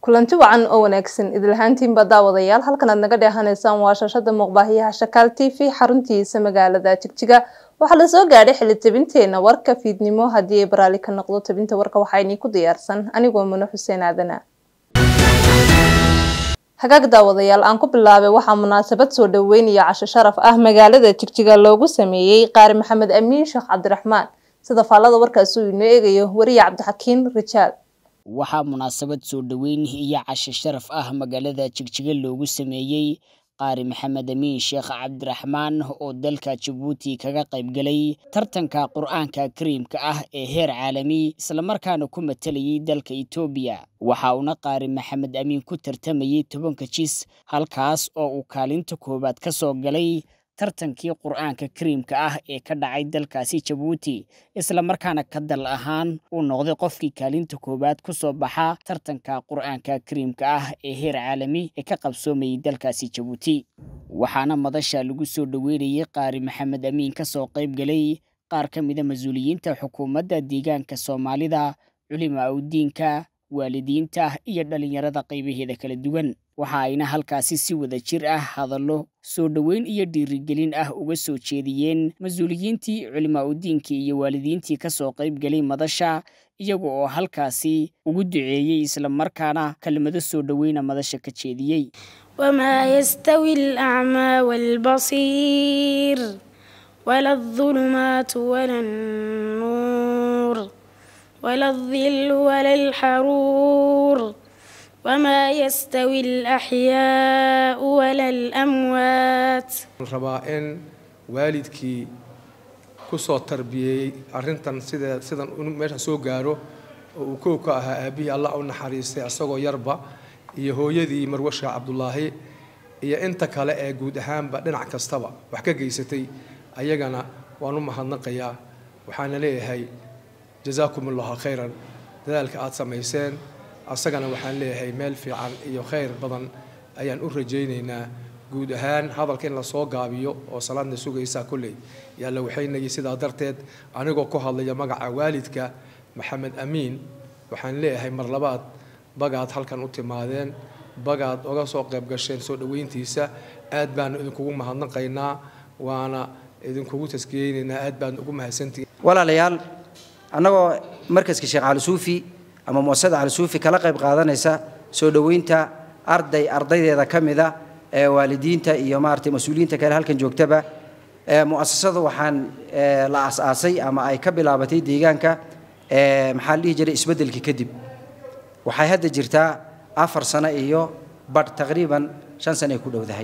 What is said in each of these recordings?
kulanti wacan oo wanaagsan idilhaantiinba daawadayaal halkan aad naga dheehanaysaan waa shashada muuqbaahiyaha shakaal t v xaruntiisa magaalada jigjiga waxaa lasoo gaadhay xili tabinteena warka fiidnimo haddii ay baraali ka noqdo tabinta warka waxaa inii ku diyaarsan anigoo mano xuseen aadana hagaag daawadayaal aan ku bilaabay waxaa munaasabad soo dhaweyn iyo casho sharaf ah magaalada jigjiga loogu sameeyey qaari maxamed amiin sheekh cabdiraxmaan sida faallada warkaasi uu inoo eegayo wariye cabdixakiin rijaal waxaa munaasabad soo dhoweyn iyo casho sharaf ah magaalada jigjiga loogu sameeyey qaari maxamed amiin sheekh cabdiraxmaan oo dalka jabuuti kaga qaybgalay tartanka qur-aanka kariimka ah ee heer caalami islamarkaana ku matalayay dalka etoobiya waxa uuna qaari maxamed amiin ku tartamayay tobanka jis halkaas oo uu kaalinta koowaad ka soo galay tartankii qur-aanka kariimka ah ee ka dhacay dalkaasi jabuuti islamarkaana ka dal ahaan uu noqday qofkii kaalinta koowaad ku soo baxa tartanka qur-aanka kariimka ah ee heer caalami ee ka qabsoomayay dalkaasi jabuuti waxaana madasha lagu soo dhoweynayay qaari maxamed amiin ka soo qayb galay qaar ka mida mas-uuliyiinta xukuumadda deegaanka soomaalida culima awdiinka waalidiinta iyo dhallinyarada qaybaheeda kala duwan waxa ayna halkaasi si wada jir ah hadallo soo dhoweyn iyo dhiirigelin ah uga soo jeediyeen mas-uuliyiintii culimaa udiinkii iyo waalidiintii ka soo qayb galay madasha iyaga oo halkaasi ugu duceeyey islamarkaana kelmado soo dhoweyna madasha ka jeediyey wamaa yastawi alacmaa waalbasiir wala adulumaatu wala annuur wala aldillu wala alxaruur وما يستوي الأحياء ولا الأموات rabaa in waalidkii ku soo tarbiyeyey arrintan sida sidan inuu meesha soo gaaro oo uu kow ka ahaa aabbihii allah u naxariistay isagoo yarba iyo hooyadii marwasha cabdulaahi iyo inta kale ee guud ahaanba dhinac kastaba wax ka geysatay ayagana waan u mahadnaqayaa waxaana leeyahay jasaakum allahu khayran dadaalka aada samayseen asagana waxaan leeyahay meel fiican iyo khayr badan ayaan u rajaynaynaa guud ahaan hadalka in lasoo gaabiyo oo salaadna sugaysaa kolley yaa la waxaynayay sidaa darteed anigoo ku hadlaya magaca waalidka maxamed amiin waxaan leeyahay mar labaad bagaad halkan u timaadeen bagaad oga soo qayb gasheen soo dhoweyntiisa aad baanu idinkugu mahadnaqaynaa waana idinkugu taskiyeynaynaa aad baan ugu mahadsantihin walaalayaal annagoo markaska sheekh cali suufi ama muasasada calisuufi kala qayb qaadanaysa soo dhoweynta arday ardaydeeda ka mida ee waalidiinta iyo maaragtay mas-uuliyiinta kale halkan joogtaba muasasada waxaan la aas-aasay ama ay ka bilaabatay deegaanka maxaa la dhihi jiray isbeddelkii kadib waxay hadda jirtaa afar sano iyo badh taqriiban shan sano ay ku dhowdahay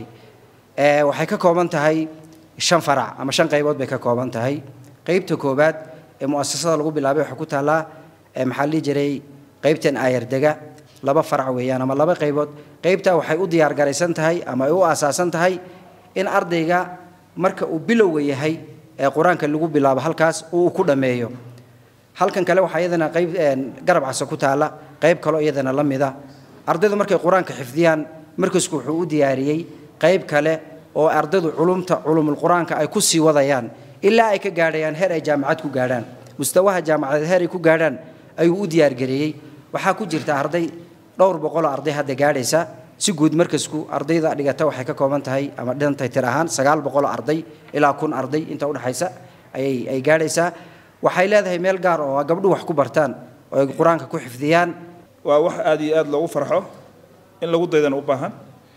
waxay ka kooban tahay shan farac ama shan qaybood bay ka kooban tahay qaybta koowaad ee muasasada lagu bilaabay waxay ku taallaa maxaa la dhihi jiray qaybtan aayardega laba farac weeyaan ama laba qaybood qaybtaa waxay u diyaar garaysan tahay ama ay u aasaasan tahay in ardayga marka uu bilowga yahay ee qur-aanka lagu bilaabo halkaas uu ku dhammeeyo halkan kale waxaa iyadana qayb garab casa ku taalla qayb kaloo iyadana la mida ardaydu markay qur-aanka xifdiyaan markasku wuxuu u diyaariyey qayb kale oo ardaydu culumta culumul qur-aanka ay ku sii wadayaan ilaa ay ka gaadhayaan heer ay jaamacad ku gaadhaan mustawaha jaamacadeed heer ay ku gaadhaan ayuu u diyaargareeyey waxaa ku jirta arday dhowr boqoloo arday hadda gaadhaysa si guud markasku ardayda dhigata waxay ka kooban tahay ama dhintay tir ahaan sagaal boqoloo arday ilaa kun arday inta udhexaysa ayay ay gaadhaysaa waxay leedahay meel gaar oo gabdhuhu wax ku bartaan oo ay qur-aanka ku xifdiyaan waa wax aada iyo aada loogu farxo in lagu daydana u baahan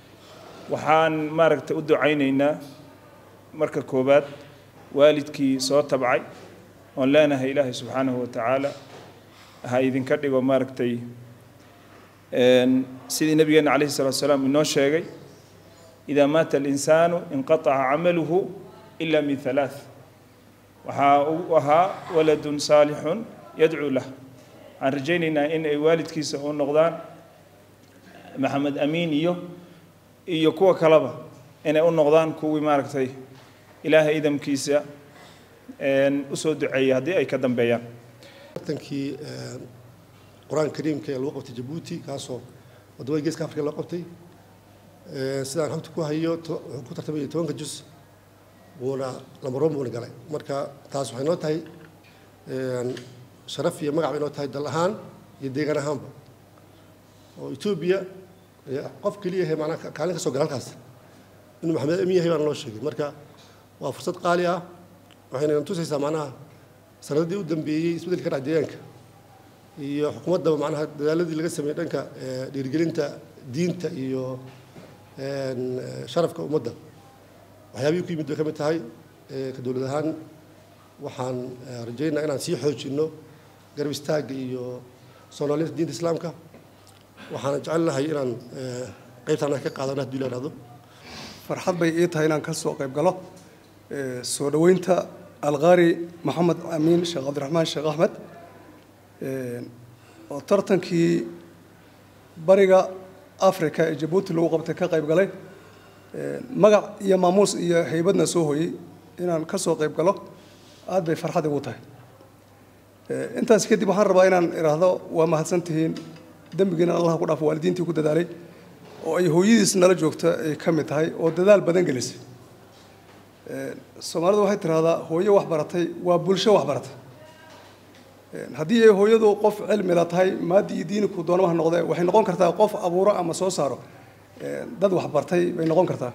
waxaan maaragtay u ducaynaynaa marka koowaad waalidkii soo tabcay oon leenahay ilaahay subxaanahu wa tacaala ha idinka dhigo maaragtay sidii nabigeena calayhi salatu salaam inoo sheegay idaa maata alinsaanu inqataca camaluhu ila min halaath waxaa uu ahaa waladun saalixun yadcuu lah waxaan rajaynaynaa in ay waalidkiisa u noqdaan maxamed amiin iyo iyo kuwa kaleba inay u noqdaan kuwii maaragtay ilaahay idamkiisa usoo duceeya haddii ay ka dambeeyaan tartankii qur-aanka kariimka ee lagu qabtay jabuuti kaasoo waddamada geeska afrika loo qabtay sidaan xogta ku hayo wuxuu ku tartamaya tobanka jus wuuna lambaroon buuna galay marka taas waxay noo tahay sharaf iyo magac bay noo tahay dal ahaan iyo deegaan ahaanba oo etoobiya qof keliya yahay macnaha kaalin ka soo gala halkaas inuu maxamed amin yahay baana loo sheegay marka waa fursad qaali ah waxayna tusaysaa macnaha sanadadii u dambeeyey isbeddelka ka dhaca deegaanka iyo xukuumaddaba macnaha dadaaladii laga sameeyey dhanka dhiirigelinta diinta iyo sharafka ummadda waxyaabihii ku yimid bay ka mid tahay ka dowlad ahaan waxaan rajaynaa inaan sii xoojinno garab istaagga iyo soomaalinta diinta islaamka waxaana jecel lahay inaan qaybtaan ka qaadano haddii la idhahdo farxad bay ii tahay inaan ka soo qayb galo soo dhoweynta alqaari maxamed amiin sheekh cabdiraxmaan sheekh axmed oo tartankii bariga africa ee jabuuti lagu qabtay ka qayb galay magac iyo maamuus iyo haybadna soo hooyey inaan ka soo qayb galo aad bay farxad igu tahay intaas kadib waxaan rabaa inaan idhaahdo waa mahadsantihiin dembigiina allah ku dhaafo waalidiintii ku dadaalay oo ay hooyadiis nala joogta ay ka mid tahay oo dadaal badan gelisay soomaalidu waxay tidhahdaa hooyo wax baratay waa bulsho wax baratay haddii ay hooyadu qof cilmila tahay maadi iyo diiniku doonamaha noqdee waxay noqon kartaa qof abuuro ama soo saaro dad wax bartay bay noqon kartaa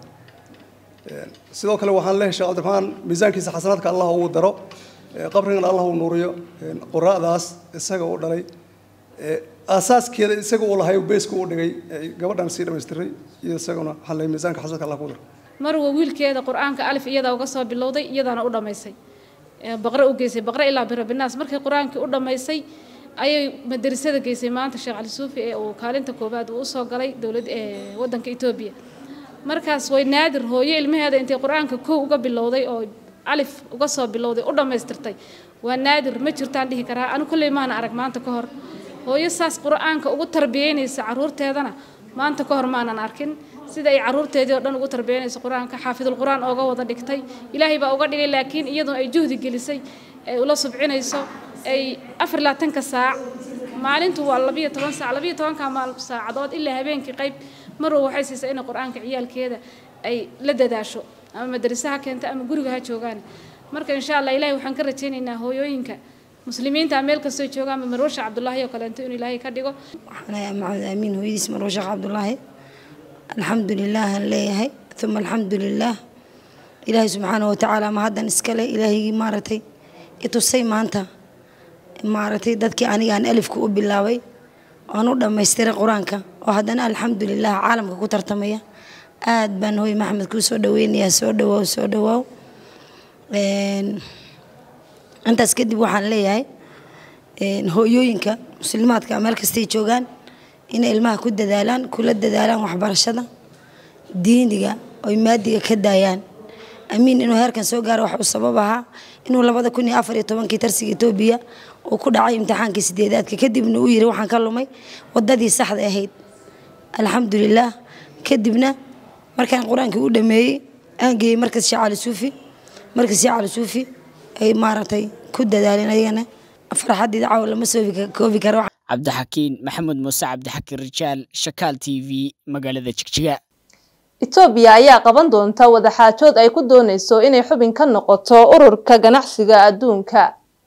sidoo kale waxaan leehay sheekh cabdiraxmaan miisaankiisa xasanaadka allah uu daro qabrigana allah uu nuuriyo quraa'daas isaga u dhalay aasaaskeeda isaga uu lahay beeska u dhigay gabadhan sii dhamaystiray iyo isaguna waxaan leehay miisaanka xasanaadka allah ku daro marwa wiilkeeda qur-aanka alif iyadaa uga soo bilowday iyadaana u dhammaysay baqre u geysay baqre ilaa birabinaas markii qur-aankii u dhammaysay ayay madrasada geysay maanta sheekh cali suufi ee uu kaalinta koowaad uu usoo galay dowlad waddanka etoobiya markaas way naadir hooyo ilmaheeda intay qur-aanka kow uga bilowday oo alif uga soo bilowday u dhammaystirtay waa naadir ma jirtaan dhihi karaa anu kolley maana arag maanta ka hor hooyo saas qur-aanka ugu tarbiyeynaysa caruurteedana maanta ka hor maanan arkin sida ay caruurteedii oo dhan ugu tarbiyeynayso qur-aanka xaafidul qur-aan ooga wada dhigtay ilaahay baa uga dhigay laakiin iyadoo ay juhdi gelisay ay ula subcinayso ay afar labaatanka saac maalintu waa labiyo toban saac labiyo tobanka maal saacadood ilaa habeenkii qayb marwa waxay siisay inay qur-aanka ciyaalkeeda ay la dadaasho ama madrasaha keenta ama guriga ha joogaan marka insha allah ilahay waxaan ka rajaynaynaa hooyooyinka muslimiinta meel kastoo joogaan ama marwasha cabdulaahi oo kaleento inuu ilaahay ka dhigo waxaan ahay maxamed aamiin hooyadiis marwasha cabdulaahi alxamdu lilah aan leeyahay uma alxamdu lilah ilaahay subxaana watacaala ma haddan iskale ilaahigii maaragtay itusay maanta maaragtay dadkii aniga aan alifka u bilaabay oan u dhammaystiray qur-aanka oo haddana alxamdu lilah caalamka ku tartamaya aad baan hooy maxamed kuu soo dhaweynayaa soo dhawaaw soo dhawaaw intaas kadib waxaan leeyahay hooyooyinka muslimaadka meel kastay joogaan inay ilmaha ku dadaalaan kula dadaalaan waxbarashada diiniga oy maadiga ka daayaan amiin inuu heerkan soo gaaro wax uu sabab ahaa inuu labada kun iyo afar iyo tobankii tarsiga etoobiya uu ku dhacay imtixaankii sideedaadka kadibna uu yiri waxaan ka lumay wadadii saxda ahayd alxamdulilaah kadibna markaan qur-aankii u dhameeyey aan geeyey markas sheekh cali suufi markas sheekh cali suufi ay maaragtay ku dadaaleen ayagana farxaddeeda caawa lama soo koobi karo cabdixakiin maxamed muuse cabdixakiin rijaal shakaal t v magaalada jigjiga etoobiya ayaa qaban doonta wadaxaajood ay ku dooneyso inay xubin ka noqoto ururka ganacsiga adduunka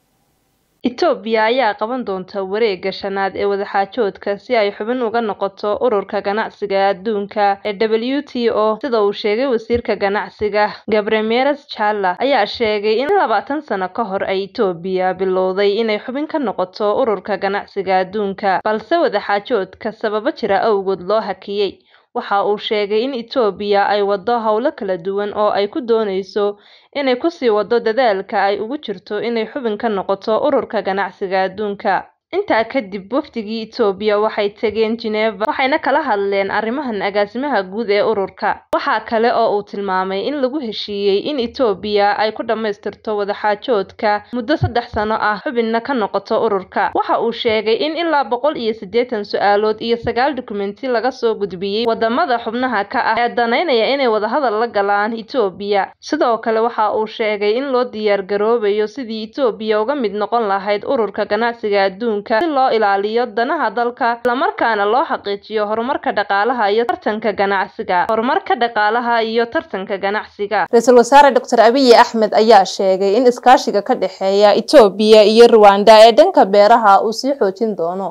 etoobiya ayaa qaban doonta wareegga shanaad ee wadaxaajoodka si ay xubin uga noqoto ururka ganacsiga adduunka ee w t o sida uu sheegay wasiirka ganacsiga gabremeres jalla ayaa sheegay in labaatan sano ka hor ay etoobiya bilowday inay xubin ka noqoto ururka ganacsiga adduunka balse wadaxaajoodka sababo jira awgood loo hakiyey waxa uu sheegay in etoobiya ay waddo howlo kala duwan oo ay ku dooneyso inay kusii waddo dadaalka ay ugu jirto inay xubin ka noqoto ururka ganacsiga adduunka intaa kadib wafdigii etoobiya waxay tegeen geneva waxayna kala hadleen arrimahan agaasimaha guud ee ururka waxaa kale oo uu tilmaamay in lagu heshiiyey in etoobiya ay ku dhammaystirto wadaxaajoodka muddo saddex sano ah xubinna ka noqoto ururka waxa uu sheegay in ilaa boqol iyo siddeetan su-aalood iyo sagaal dukumenti laga soo gudbiyey wadamada xubnaha ka ah ee danaynaya inay wadahadal la galaan etoobiya sidoo kale waxa uu sheegay in loo diyaar garoobayo sidii etoobiya uga mid noqon lahayd ururka ganacsiga adduunka si loo ilaaliyo danaha dalka islamarkaana loo xaqiijiyo horumarka dhaqaalaha iyo tartanka ganacsiga horumarka dhaqaalaha iyo tartanka ganacsiga ra-iisul wasaare doctor abiyi axmed ayaa sheegay in iskaashiga ka dhexeeya etoobiya iyo ruwanda ee dhanka beeraha uu sii xoojin doono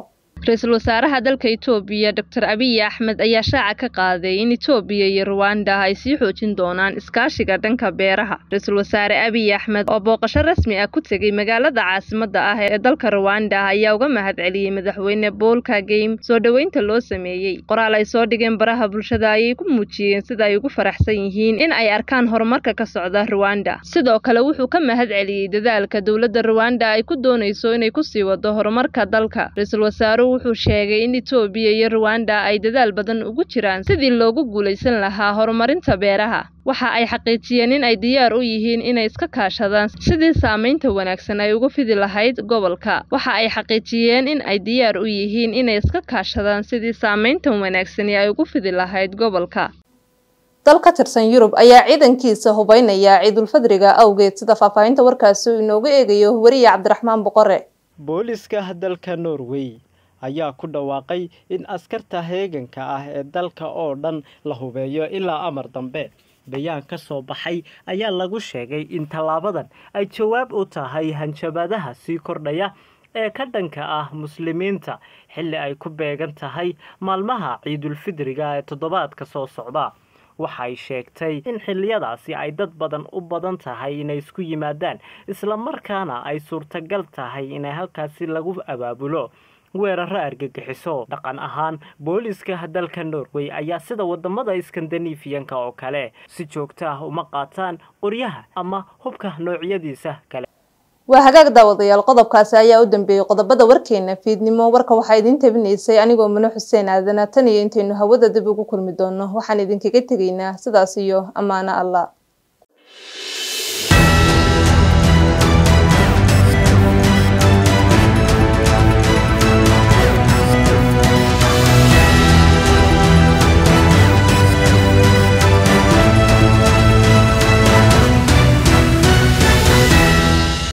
ra-iisul wasaaraha dalka Itoobiya Dr. Abiy Axmed ayaa shaaca ka qaaday in Itoobiya iyo Rwanda ay sii xoojin doonaan iskaashiga dhanka beeraha. Ra-iisul wasaare Abiy Axmed oo booqasho rasmi ah ku tegay magaalada caasimadda ah ee dalka Rwanda ayaa uga mahadceliyey madaxweyne Paul Kagame soo dhoweynta loo sameeyey. Qoraal ay soo dhigeen baraha bulshada ayay ku muujiyeen sida ay ugu faraxsan yihiin in ay arkaan horumarka ka socda Rwanda. Sidoo kale wuxuu ka mahadceliyey dadaalka dowladda Rwanda ay ku dooneyso inay ku sii wado horumarka dalka. Ra-iisul wasaaruhu wuxuu sheegay in Itoobiya iyo Rwanda ay dadaal badan ugu jiraan sidii loogu guuleysan lahaa horumarinta beeraha. Waxa ay xaqiijiyeen in ay diyaar u yihiin inay iska kaashadaan sidii saameynta wanaagsan ay ugu fidi lahayd gobolka. Waxa ay xaqiijiyeen in ay diyaar u yihiin inay iska kaashadaan sidii saameynta wanaagsani ay ugu fidi lahayd gobolka. dal ka tirsan Yurub ayaa ciidankiisa hubeynaya ciidulfadriga awgeed sida faahfaahinta warkaasi uu inoogu eegayo wariye Cabdiraxmaan Boqore. booliska dalka Norway ayaa ku dhawaaqay in askarta heeganka ah ee dalka oo dhan la hubeeyo ilaa amar dambe bayaan ka soo baxay ayaa lagu sheegay in tallaabadan ay jawaab u tahay hanjabaadaha sii kordhaya ee ka dhanka ah muslimiinta xilli ay ku beegan tahay maalmaha ciidulfidriga ee toddobaadka soo socda waxay sheegtay in xilliyadaasi ay dad badan u badan tahay inay isku yimaadaan islamarkaana ay suurtagal tahay inay halkaasi lagu abaabulo weeraro argagixiso dhaqan ahaan booliska dalka norway ayaa sida wadamada iskandinafiyanka oo kale si joogto ah uma qaataan qoryaha ama hubka noocyadiisa kale waa hagaag daawadayaal qodobkaasi ayaa u dambeeyey qodobada warkeena fiidnimo warka waxaa idiin tabinaysay anigoo mano xuseen aadana tan iyo intaynu hawada dib ugu kulmi doono waxaan idinkaga tegaynaa sidaas iyo ammaano allah